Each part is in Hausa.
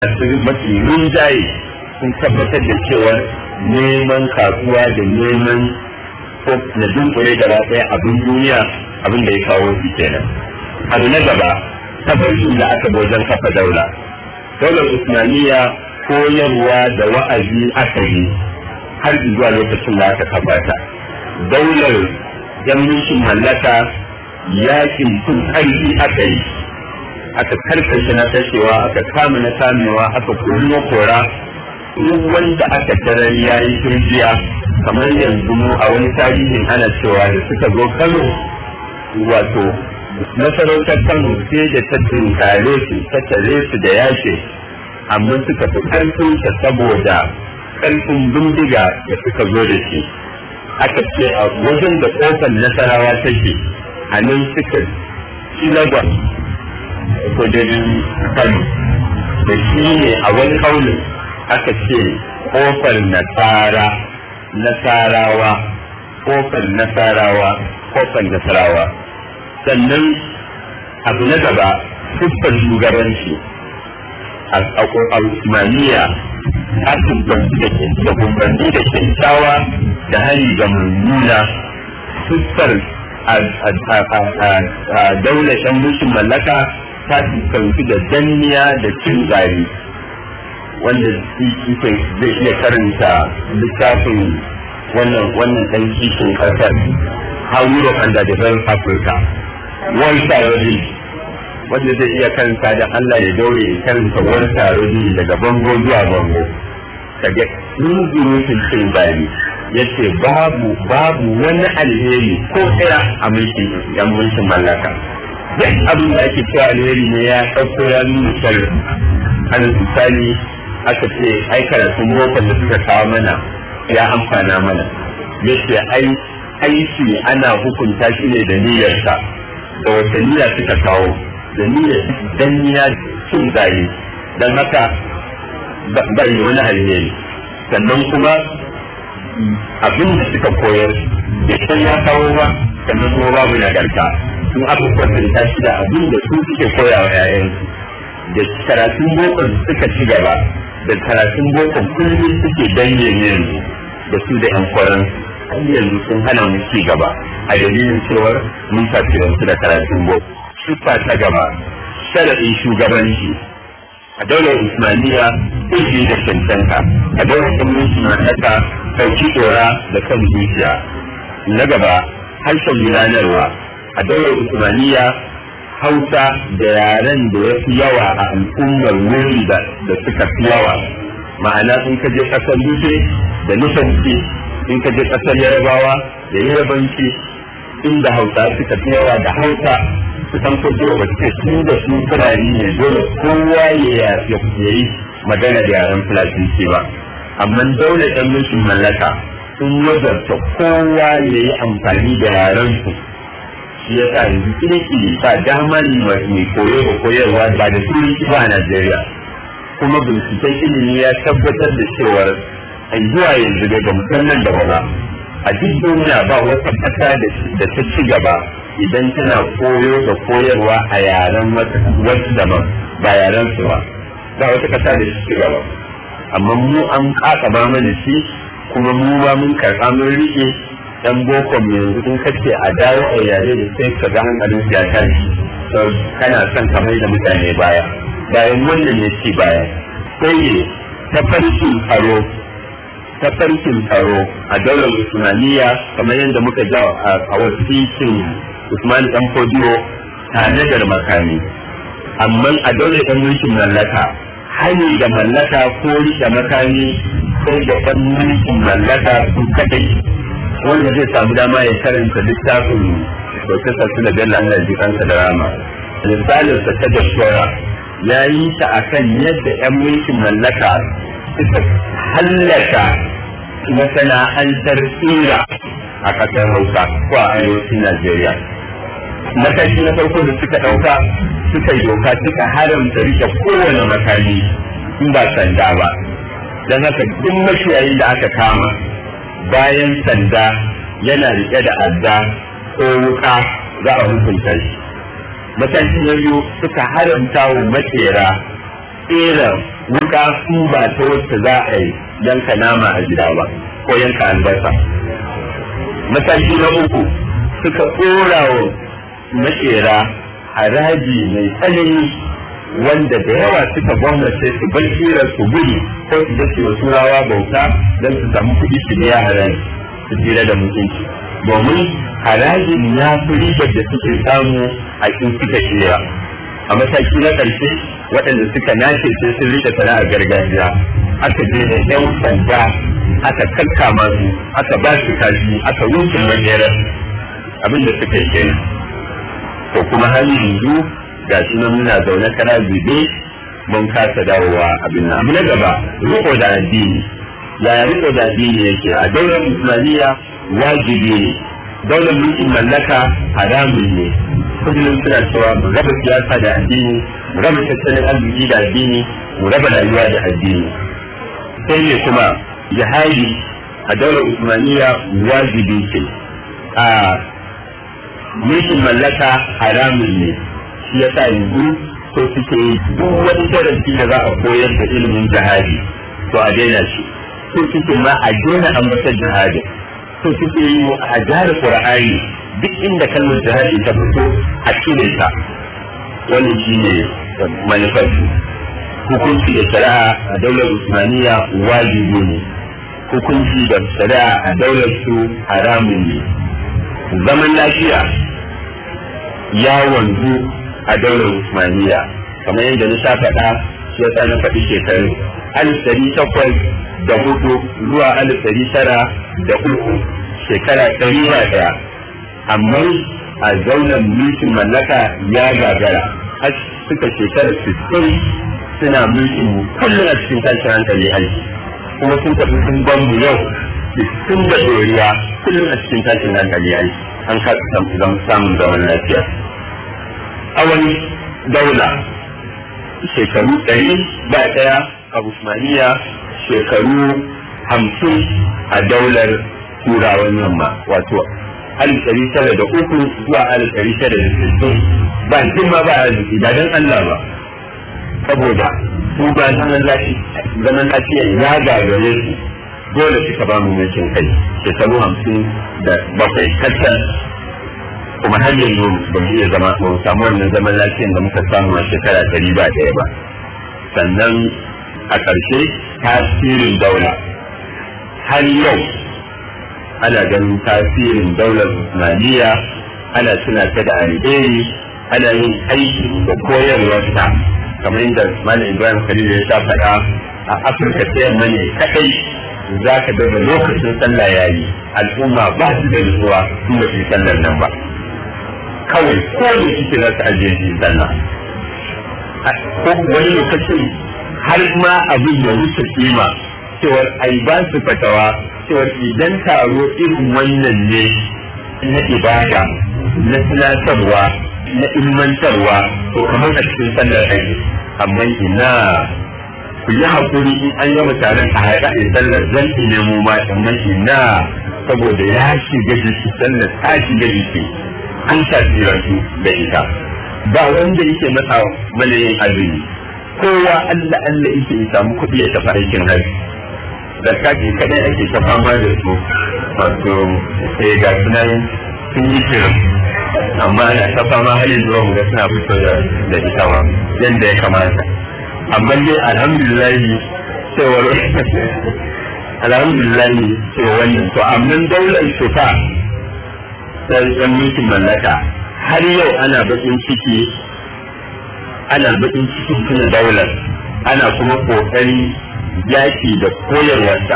mafi rinjaye sun tabbatar da cewa neman kasuwa da neman ko na dunkule gaba ɗaya abin duniya abin da ya kawo su kenan abu na gaba tabbacin da aka wajen kafa daula daular usmaniya koyarwa da wa'azi aka yi har zuwa lokacin da aka kafa ta daular yan mulkin mallaka yakin sun ƙarfi aka yi aka karkashe na kashewa aka kama na kamewa aka kori na kora duk wanda aka tarar ya yi turjiya kamar yanzu mu a wani tarihin ana cewa da suka zo kano wato masarautar kano sai da ta tunkare su ta tare su da yake amma suka fi karfin ta saboda karfin bindiga da suka zo da shi aka ce a wajen da kofar nasarawa take a nan suka ci lagos sojojin kano da shi ne a wani kaunin aka ce kofar nasara nasarawa kofar nasarawa kofar nasarawa sannan abu na gaba fuskar shugabanci a usmaniya a da gumbanni da kyakkyawa da hari ga mummuna fuskar a daular yan mulkin mallaka ta fuskanci da danniya da cin gari wanda zai iya karanta littafin wannan wannan ɗan kishin ƙasar how Europe and the developed Africa one sarari wanda zai iya karanta da Allah ya daure ya karanta one sarari daga bango zuwa bango kaga zurutun cin gari yace babu babu wani alheri ko ɗaya a mulkin yan mulkin mallaka duk abin da ake cewa alheri ne ya ɗauko ya nuna sharri an misali aka ce ai karatun bokon da suka kawo mana ya amfana mana yace ai aiki ana hukunta shi ne da niyyarsa da wata niyya suka kawo da niyyar danniya cin gaye don haka bai wani alheri sannan kuma abin da suka koyar da san ya kawo ba sannan kuma babu nagarta sun aka kwatanta shi da abin da su suke koya wa 'ya'yansu da karatun bokon suka ci gaba da karatun bokon kullum suke danye yanzu da su da 'yan kwaran har yanzu sun hana mu ci gaba a dalilin cewar mun tasirantu da karatun boko siffa ta gaba sharaɗin shugabanci a daular usmaniya ilimi da cancanta a daular mulkin mallaka ɗauki tsora da kan zuciya na gaba harshen gudanarwa a daular usmaniya hausa da yaren da ya fi yawa a al'ummar wuri da suka fi yawa ma'ana in ka je ƙasar nufe da nufanci in ka je ƙasar yarabawa da yarabanci inda hausa suka fi yawa da hausa su san kwajo ba su su da su fulani ne dole kowa ya yi magana da yaren fulatinci ba amma daular ɗan mulkin mallaka sun wazarta kowa ya yi amfani da yaren su shi ya sa yanzu kirkiri ba dama ne mai koyo da koyarwa ba da turanci ba a Najeriya kuma binciken ilimi ya tabbatar da cewar a zuwa yanzu daga musamman da ba a duk duniya ba wata ƙasa da ta ci gaba idan tana koyo da koyarwa a yaren wasu daban ba yaren su ba ba wata ƙasa da ta ci gaba amma mu an ƙaƙa ba mana shi kuma mu ma mun karɓa mun riƙe dan boko yanzu in kace a dawo a yare da sai ka ga hankalin ya tashi to kana son ka mai da mutane baya bayan wannan ne ci baya sai ne tafarkin tsaro tafarkin tsaro a daular usmaniya kamar yadda muka ja a wasikin usman dan fodiyo tare da makami amma a daular dan mulkin mallaka hani da mallaka ko rike makami sai da dan mulkin mallaka su kadai wanda zai samu dama ya karanta littafin Profesa Sula Bello Allah ji kansa da rama. Misalin sa ta doktora ya yi ta akan yadda 'yan mulkin mallaka suka hallaka masana'antar tsira a ƙasar Hausa ko a arewacin Najeriya. Mataki na farko da suka ɗauka suka yi doka suka haramta rike kowane makami in ba sanda ba. Don haka duk mashiyayin da aka kama bayan sanda yana riƙe da adda ko wuka za a hukunta shi mataki na biyu suka haramta wa makera tsera wuka su ba ta wacce za a yi yanka nama a gida ba ko yanka albasa mataki na uku suka ɗora wa makera haraji mai tsanani wanda da yawa suka gwamnati su bar shirar su gudu ko su je su turawa bauta don su samu kuɗi su biya haraji su tsira da mutunci domin harajin ya fi ribar da suke samu a in suka shira a mataki na ƙarshe waɗanda suka nace sai sun rike sana'ar gargajiya aka je da yan sanda aka kakkama su aka ba su kashi aka rufe majerar abin da suka yi kenan to kuma har yanzu ga shi nan muna zaune kara zube mun kasa dawowa abin nan abu na gaba riko da addini yaya riko da addini yake a daular islamiyya wajibi ne daular mulkin mallaka haramun ne kullum suna cewa mu raba siyasa da addini mu raba tattalin arziki da addini mu raba rayuwa da addini sai ne kuma jihadi a daular usmaniya wajibi ce a mulkin mallaka haramun ne shi ya sa yanzu ko suke yi duk wani darasi da za a koyar da ilimin jihadi to a daina shi ko suke ma a daina ambatar jihadi to suke yi a jihar qur'ani duk inda kalmar jihadi ta fito a cire ta wannan shi ne manufarsu hukunci da shari'a a daular usmaniya wajibi ne hukunci da shari'a a daular su haramun ne zaman lafiya ya wanzu a daular usmaniya kamar yadda na sha faɗa shi yasa na faɗi shekaru alif ɗari takwas da hudu zuwa alif ɗari tara da uku shekara ɗari ba ɗaya amma a zaunar mulkin mallaka ya gagara har suka shekara sittin suna mulkin kullum a cikin tashin hankali aiki kuma sun tafi sun bambu yau sittin da doriya kullum a cikin tashin hankali aiki an kasa samun zaman lafiya awon daula shekaru ɗari ba ɗaya a Usmaniya shekaru hamsin a daular turawan yamma wato alif ɗari tara da uku zuwa alif ɗari tara da sittin ba ma ba arziki ba don Allah ba saboda su ba zaman lafiya ya gagare su dole suka ba mu mulkin kai shekaru hamsin da bakwai kacal kuma har yanzu ba mu iya zama ba mu samu wannan zaman lafiyan da muka samu a shekara ɗari ba ɗaya ba sannan a ƙarshe tasirin daula har yau ana ganin tasirin daular Usmaniya ana tuna ta da alheri ana yin aiki da koyarwarta kamar yadda Malam Ibrahim Khalil ya sha faɗa a Afirka ta yamma ne kaɗai za ka daga lokacin sallah ya yi al'umma ba su da nutsuwa sun ba su yi sallar nan ba kawai ko da suke za su ajiye su yi sallah ko wani lokacin har ma abin da wuce kima cewar ai ba su fatawa cewar idan taro irin wannan ne na ibada na tunatarwa na ilmantarwa to kamar a cikin sallar aiki amma ina ku yi haƙuri in an gama taron a haɗa a sallar zan ne mu ma amma ina saboda ya shiga jiki sallar ta shiga jiki an tasirantu da ita ba wanda yake masa mana yin azumi kowa Allah Allah yake ya samu kuɗi ya tafi aikin hajji da kaji kadai ake ta fama da su wato sai ga sunan sun yi kiran amma ana ta fama har yanzu mu ga suna fito da ita ma yadda ya kamata amma dai alhamdulillah cewar alhamdulillah cewa wannan to amma daular shuka ta yan mulkin mallaka har yau ana bakin ciki ana bakin cikin tuna daular ana kuma kokari yaki da koyarwarsa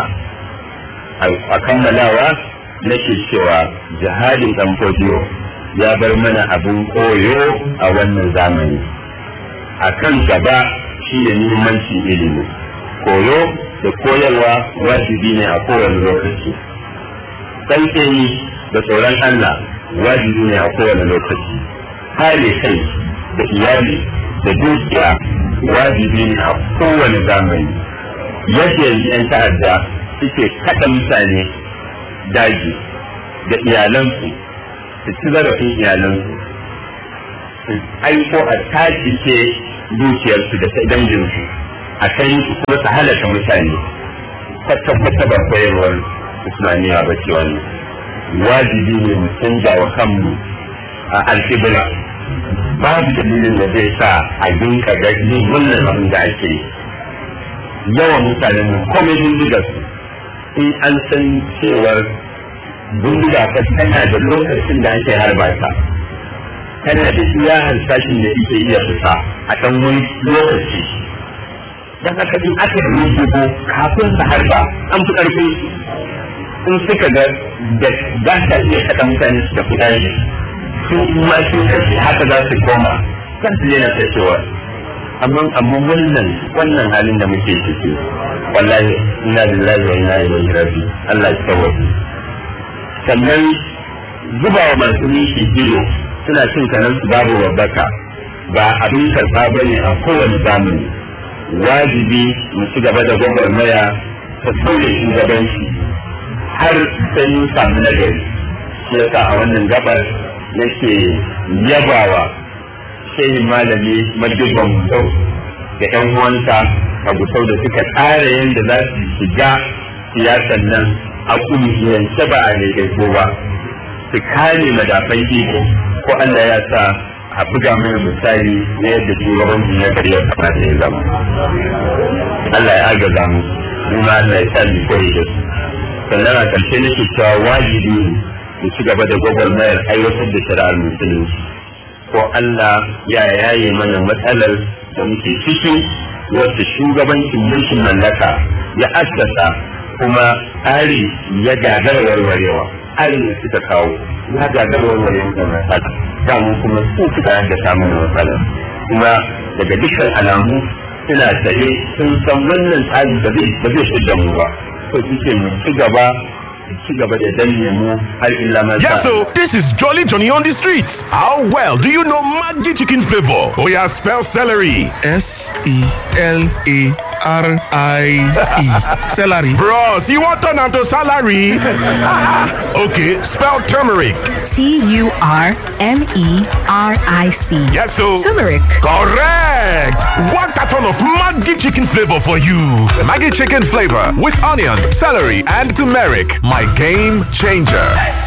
a kammalawa nake cewa jihadin dan fodiyo ya bar mana abin koyo a wannan zamani a kan gaba shi ne muhimmancin ilimi koyo da koyarwa wajibi ne a kowane lokaci tsantseni da tsoron Allah wajibi ne a kowane lokaci kare kai da iyali da dukiya wajibi ne a kowane zamani yadda yanzu 'yan ta'adda suke kaɗa mutane daji da iyalansu su ci zarafin iyalansu su aiko a tajice dukiyarsu da danginsu a kai kuma su halaka mutane kwata-kwata ba koyarwar islamiyya ba ce wani wajibi ne mu canza wa kanmu a alƙibla babu dalilin da zai sa a dinka gani wannan abin da ake yawan mutanen mu komai bindiga su in an san cewar bindiga fa tana da lokacin da ake harba ta tana da iya harsashin da ake iya fita a ɗan wani lokaci don haka in aka yi dubu kafin su harba an fi ƙarfi in suka ga da za ta iya kaɗa mutane su tafi ɗaya su ma su kashe haka za su koma kan su yana kashewa amma amma wannan wannan halin da muke ciki wallahi ina lillahi wa inna ilaihi raji Allah ya tsawaye sannan zubawa masu nishi ido suna cin kanan su babu babbaka ba abin karɓa ba ne a kowane zamani wajibi mu ci gaba da gwagwarmaya ta sauya shugabanci har sai mun samu nagari shi yasa a wannan gabar nake yabawa shehi malami madubban musau da yan uwansa a gusau da suka tsara yadda za su shiga siyasan nan a kungiyance ba a daidaito ba su kare madafan iko ko Allah ya sa a buga mana misali na yadda shugabancin ya karya kamata ya zama Allah ya agaza mu kuma Allah ya sa mu koyi da su sannan a ƙarshe nake cewa wajibi mu ci gaba da gwagwarmayar aiwatar da shari'ar musulunci ko Allah ya yaye mana matsalar da muke ciki wacce shugabancin mulkin mallaka ya assasa kuma tsari ya gagara warwarewa tsarin da suka kawo ya gagara warwarewa da matsala damu kuma su suka da samun matsalar kuma daga dukkan alamu suna tsaye sun san wannan tsari ba zai shidda mu ba so suke mu ci gaba Yes, so this is Jolly Johnny on the streets. How well do you know Maggi chicken flavor? Oh yeah, spell celery. S E L A R I E. Celery. Bros, you want turn to salary? okay, spell turmeric. T U R M E R I C. Yes, so turmeric. Correct. One carton of Maggi chicken flavor for you. Maggi chicken flavor with onions, celery, and turmeric. My game changer.